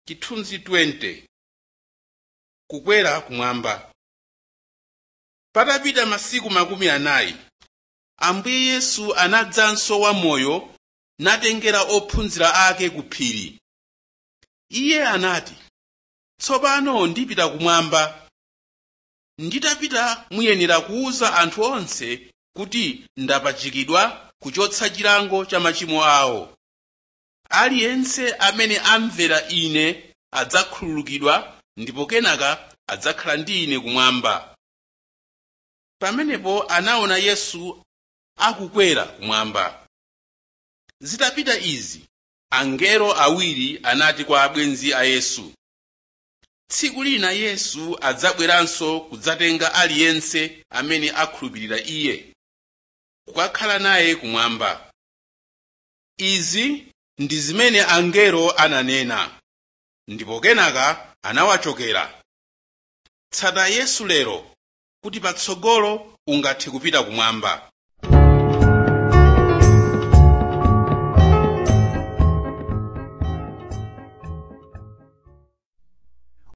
chithunzi 20 kukwera kumwamba patapita masiku makumi anayi ambuye yesu anadzanso wamoyo natengera ophunzira ake ku phiri iye anati tsopano ndipita kumwamba nditapita muyenera kuwuza anthu onse kuti ndapachikidwa kuchotsa chilango cha machimo awo aliyense amene amvera ine adzakhululukidwa ndipo kenaka adzakhala ndi ine kumwamba pamenepo anaona yesu akukwera kumwamba zitapita izi angelo awiri anati kwa abwenzi a yesu tsiku lina yesu adzabweranso kudzatenga aliyense amene akhulupirira iye kukakhala naye kumwamba izi ndi zimene angelo ananena ndipo kenaka anawachokera tsata yesu lero kuti patsogolo ungathe kupita kumwamba